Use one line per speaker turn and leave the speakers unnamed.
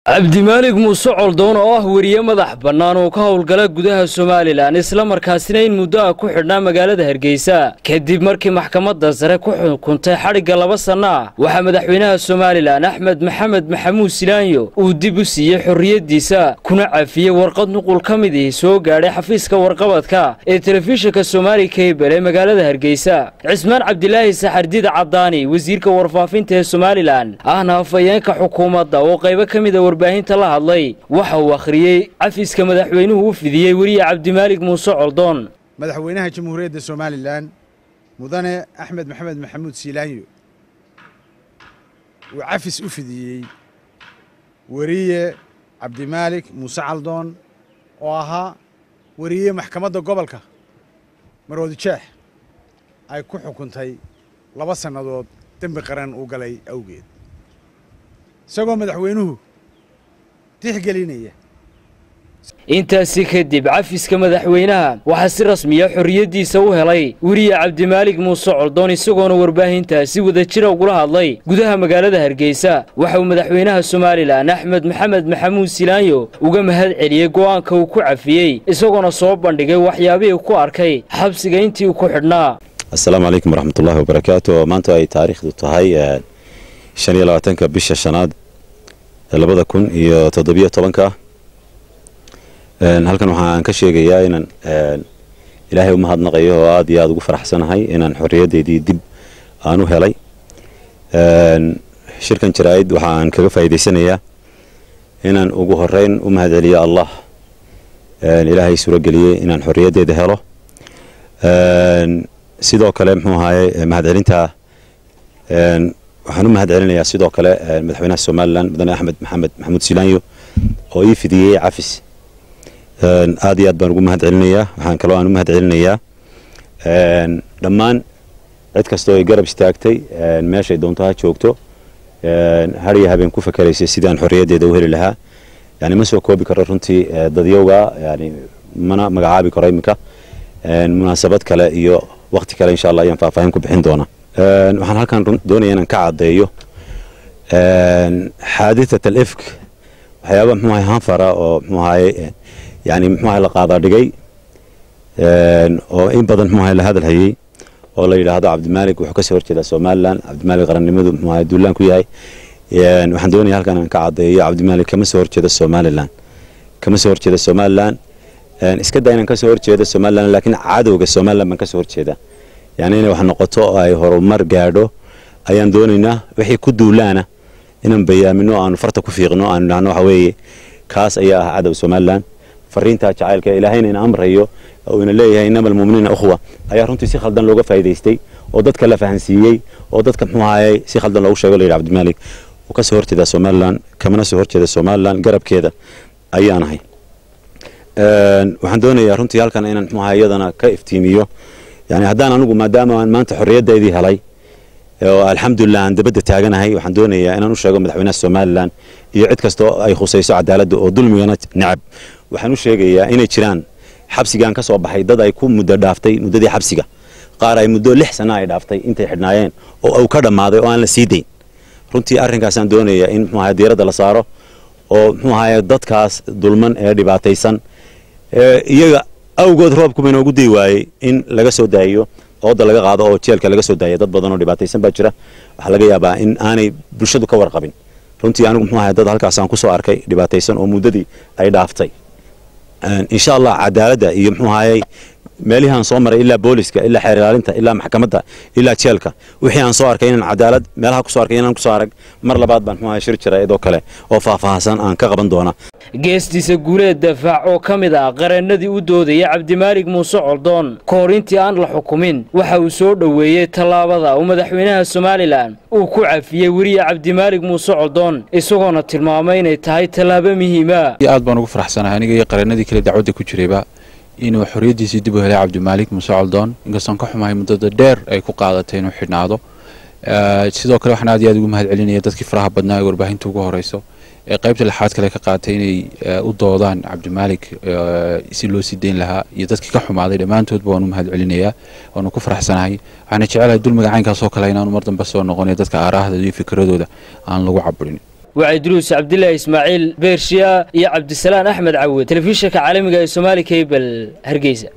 cabdimaalig muuse coldoon oo ah weriye madax bannaan oo ka howlgala gudaha somalilan islamarkaasina in muddo ah ku xidhnaa magaalada hargeysa kadib markii maxkamadda sare ku xukuntay xadhigga laba sanno ah waxaa madaxweynaha somalilan axmed maxamed maxamuud silaanyo uu dib u siiyey xorriyaddiisa kuna cafiyey warqad nuqul ka mid ihi soo gaadhay xafiiska warqabadka ee telefishinka somaali kabel ee magaalada hargeysa cismaan cabdilaahi saxardida caddaani wasiirka warfaafinta ee somalilan ahna hafayeenka xukuumadda oo qaybo ka mida warbaahinta la hadlay waxa uu akhriyey cafiska madaxweynuhu u fidiyey weriye cabdimaalig muuse coldoon
madaxweynaha jamhuuriyadda somalilan mudane axmed maxamed maxamuud siilaanyo uu cafis u fidiyey weriye cabdimaalig muuse caldoon oo ahaa weriye maxkamadda gobolka maroodi jeex ay ku xukuntay laba sannadood dembi qaran uu galay awgeed isagoo madaxweynuhu tixgelinaya
intaasi kadib cafiska madaxweynaha waxaa si rasmiya xorriyaddiisa u helay weriye cabdimaalig muuse coldoon isagoona warbaahintaasi wadajira ugula hadlay gudaha magaalada hargeysa waxa uu madaxweynaha somalilan axmed maxamed maxamuud silaanyo uga mahad celiyey go'aanka uu ku cafiyey isagoona soo bandhigay waxyaabihii ku arkay xabsiga intii uu ku xidhnaa
assalaamu calaykum waraxmatullaahi wabarakaatu maanta ay taariikhdu tahay shan iyo labaatanka bisha shanaad labada kun iyo toddobiyo tobanka halkan waxaan ka sheegayaa inaan ilaahay u mahadnaqayo oo aad iyo aada ugu faraxsanahay inaan xorriyaddeydii dib aan u helay shirkan jaraa'id waxaan kaga faa'iidaysanayaa inaan ugu horeyn u mahad celiyo allah ilaahay suurageliyey inaan xorriyaddeeda helo sidoo kale muxuu ahaye mahadcelintaa waxaan u mahad celinayaa sidoo kale madaxweynaha somalilan mudane axmed maxamed maxamuud silaanyo oo ii fidiyey cafis aad iyo aad baan ugu mahad celinayaa waxaan kaloo aan u mahad celinayaa dhammaan cid kastoo ay garab istaagtay meeshay doonto ha joogto har iyo habeen ku fakeraysay sidaan xorriyaddeeda u heli lahaa yani ma soo koobi karo runtii dadyowga yani mana magacaabi karo iminka munaasabad kale iyo wakti kale insha allah ayaan faahfaahin ku bixin doonaa waxaan halkan doonaya inaan ka caddeeyo xaaditat al ifk waxyaaba muxuu ahay hanfara oo muxuu ahaye yani muxuu ahay la qaadaa dhigay oo in badan muxuu ahay la hadal hayey oo la yidhaahdo cabdimaalig wuxuu kasoo horjeedaa somalilan cabdimaalig qarannimadu muxuu ahay duulaan ku yahay waxaan doonaya halkan aan ka caddeeyo cabdimaalig kama soo horjeeda somalilan kama soo horjeeda somalilan iska daa inaan kasoo horjeeda somalilan laakiin cadowga somalilan baan kasoo horjeeda yani inay wax noqoto oo ay horumar gaadho ayaan doonaynaa wixii ku duulaana inaan bayaamino aanu farta ku fiiqno aanu idhahno waxa weeye kaas ayaa ah cadow somalilan fariintaa jacaylka ilaahayna ina amrayo oo ina leeyahay inama almu'miniina ukhwa ayaa runtii si khaldan looga faa'iidaystay oo dadka la fahansiiyey oo dadka muxuu ahayey si khaldan loogu sheego la yidhi cabdimaalig uu ka soo horjeedaa somalilan kamana soo horjeeda somalilan garabkeeda ayaan ahay waxaan doonayaa runtii halkan inaan muxuu ahay iyadana ka iftiimiyo yani haddaan anigu maadaama aan maanta xorriyaddeydii helay oo alxamdulilah aan dabadda taaganahay waxaan doonayaa inaan u sheego madaxweynaha somalilan iyo cid kastoo ay khusayso cadaaladda oo dulmigana necab waxaan u sheegayaa inay jiraan xabsigaan ka soo baxay dad ay ku muddo dhaaftay muddadii xabsiga qaar ay muddo lix sana ay dhaaftay intay xidhnaayeen oo uu ka dhammaaday oo aan la sii dayn runtii arrinkaasaan doonayaa in muxuu ahay diiradda la saaro oo muxuu ahaye dadkaas dulman ee dhibaataysan iyaga awgood roobkuba inoogu dii waayey in laga soo daayiyo ooda laga qaado oo jeelka laga soo daaya dad badan oo dhibaataysan baa jira waxaa laga yaabaa in aanay bulshadu ka warqabin runtii anigu muxuu ahay dad halkaasaan kusoo arkay dhibaataysan oo muddadii ay dhaaftay insha allah cadaaladda iyo muxuu ahayey meelihii aan soo maray ilaa booliska ilaa xeer ilaalinta ilaa maxkamadda ilaa jeelka wixii aan soo arkay inaan cadaalad meelaha kusoo arkay inaan kusoo arag mar labaad baan muxuu ahay shir jaraa'id oo kale oo faahfaahsan aan ka qaban doona
geestiisa guuleed dafaac oo ka mid ah qareennadii u doodaya cabdimaalig muuse coldoon ka hor intii aan la xukumin waxa uu soo dhoweeyey tallaabada uu madaxweynaha somalilan uu ku cafiyey weriye cabdimaalig muuse coldoon isagoona tilmaamay inay tahay tallaabo muhiima
aad baan ugu faraxsanahay aniga iyo qareennadii kale dacwadda ku jirayba inuu xorriyaddiisii dib u helay cabdimaalig muuse coldoon inkastoon ka xumahay muddada dheer ay ku qaadatay inuu xidhnaado sidoo kale waxaan aad iyo aad ugu mahad celinaya dadkii faraha badnaa ee warbaahinta ugu horeyso ee qaybta lixaad kale ka qaatay inay u doodaan cabdimaalig si loo sii dayn lahaa iyo dadkii ka xumaaday dhammaantoodba waan u mahad celinayaa waanu ku faraxsanahay waxaana jecelahay dulmiga caynkaas oo kale inaanu mar dambe soo noqonayo dadka aaraahda iyo fikradooda aan lagu caburin
wacayduruus cabdilaahi ismaaciil beershiya iyo cabdisalaan axmed cawed telefishinka caalamiga ee somaali kabel hargeysa